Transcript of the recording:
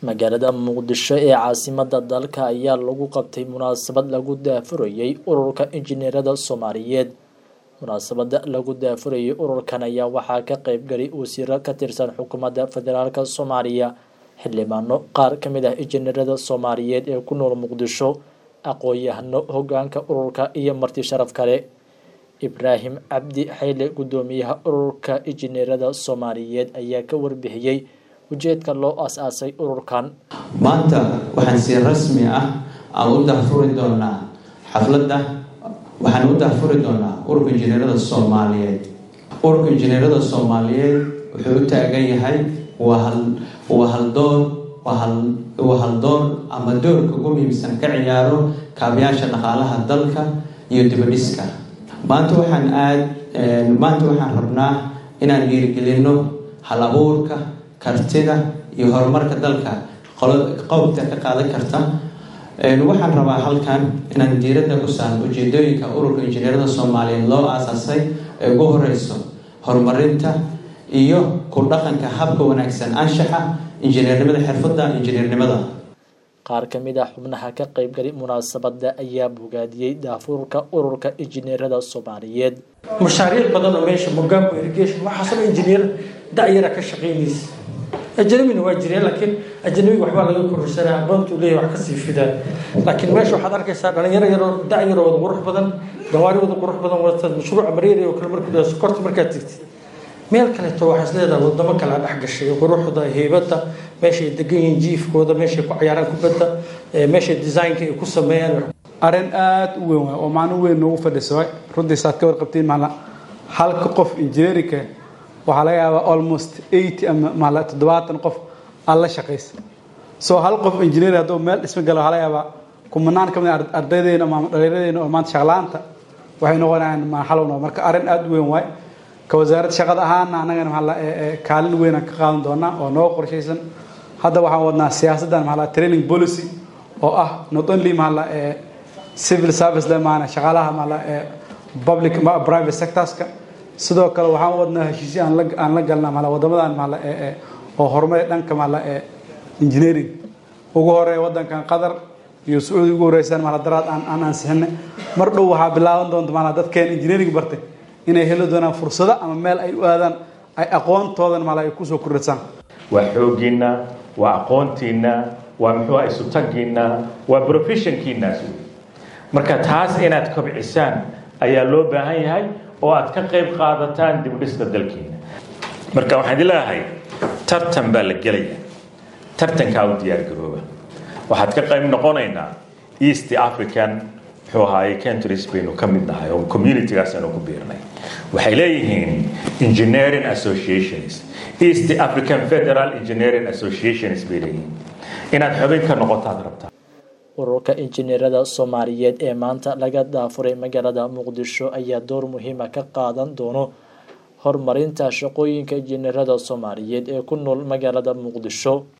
magaalada muqdisho ee caasimada dalka ayaa lagu qabtay munaasabad lagu daafurayey ururka injineerada soomaaliyeed munaasabada lagu daafurayey ururkan ayaa waxaa ka qeybgalay wasiiro ka tirsan xukuumadda federaalk soomaaliya xildhibaano qaar ka mid ah injineerada soomaaliyeed ee ku nool muqdisho aqoon-yahano hogaanka ururka iyo marti sharaf kale ibraahim cabdi xayle guddoomiyaha ururka injineerada soomaaliyeed ayaa ka warbixiyey ujeedka loo as-aasay ururkan maanta waxaan si rasmi ah aan u daafuri doonaa xafladda waxaan u daafuri doonaa ururka injineerada soomaaliyeed ururka injineerada soomaaliyeed wuxuu u taagan yahay waa haldoon waa haldoon ama doorka ugu muhiimsan ka ciyaaro kaabayaasha dhaqaalaha dalka iyo dibadhiska maanta waxaan aad maanta waxaan rabnaa inaan dhiirigelino hal abuurka kartida iyo horumarka dalka qowbta ka qaadan karta waxaan rabaa halkan inaan diiradda ku saarno ujeedooyinka ururka injineerada soomaaliyeed loo aasaasay ee ugu horeyso horumarinta iyo ku dhaqanka habka wanaagsan anshaxa injineernimada xirfadda injineernimada qaar ka mid ah xubnaha ka qeybgalay munaasabada ayaa bogaadiyey daafuurka ururka injineerada soomaaliyeed mashaariic badan oo meesha mogambo irrigation waxaasoo injineer da-yara ka shaqeynaysa ajnabina waa jireen laakiin ajnabiga waxbaa laga kororsanaa aqoontuu leeyahy wax kasii fidaa laakiin meesha waxaad arkaysaa dhalinyaro yaroo da-yaro wada qurux badan gawaari wada qurux badan wata mashruuca mareeri oo kale markuu sokorta markaad tegtid meel kaleeto waxaa is leedahay wadamo kale dhex gashay quruxda heybadda meeshay degan yihiin jiifkooda meeshay ku cayaaraan kubadda meeshay designka ay ku sameeyaan arrin aada u weyn waay oo macno weyn noogu fadhiso waay runtii saad ka warqabtiin maala halka qof injineerinka waxaa laga yaabaa almost eighty ama maala toddobaatan qof aan la shaqaysa soo hal qof injineer hadduu meel dhisma galo waxaa laga yaabaa kumanaan ka mid a ardaydeena ama dhallinyadeena oo maanta shaqlaanta waxay noqonayaan maxalowna marka arrin aada u weyn waay ka wasaaradda shaqada ahaana annagana maxaa kaalin weynaan ka qaadan doonaa oo noo qorshaysan hadda waxaan wadnaa siyaasaddan maxaa training policy oo ah not only maxaa civil service le maana shaqaalaha maxaa public private sectorska sidoo kale waxaan wadnaa heshiisyo aan la aan la galnaa maxaa wadamadan maxaa oo horumar dhanka maxaa engineering ugu horeeya wadankan qatar iyo sacuudi ugu horeysan maxaa daraad aan aan ansixinay mar dhow waxaa bilaaban doonta maxaa dadkeen engineering bartay inay heli doonaan fursado ama meel ay u aadaan ay aqoontoodan mal ay kusoo kordhasaan waa xooggiinna waa aqoontiinna waa muxuu ah isutagiinna waa professionkiinaas wey marka taas inaad kobcisaan ayaa loo baahan yahay oo aad ka qayb qaadataan dibdhiska dalkiina marka waxaan idin leeyahay tartan baa la gelaya tartankaa u diyaargarooba waxaad ka qayb noqonaynaa east african muxuu ahaaye countries baynu ka mid nahay oo communitygaas aynu ku biirnay waxay leeyihiin engineering associations east african federal engineering associations bay leeyihiin inaad xubin ka noqotaad rabtaa ururka injineerada soomaaliyeed ee maanta laga daafuray magaalada muqdisho ayaa door muhiima ka qaadan doono horumarinta shaqooyinka injineerada soomaaliyeed ee ku nool magaalada muqdisho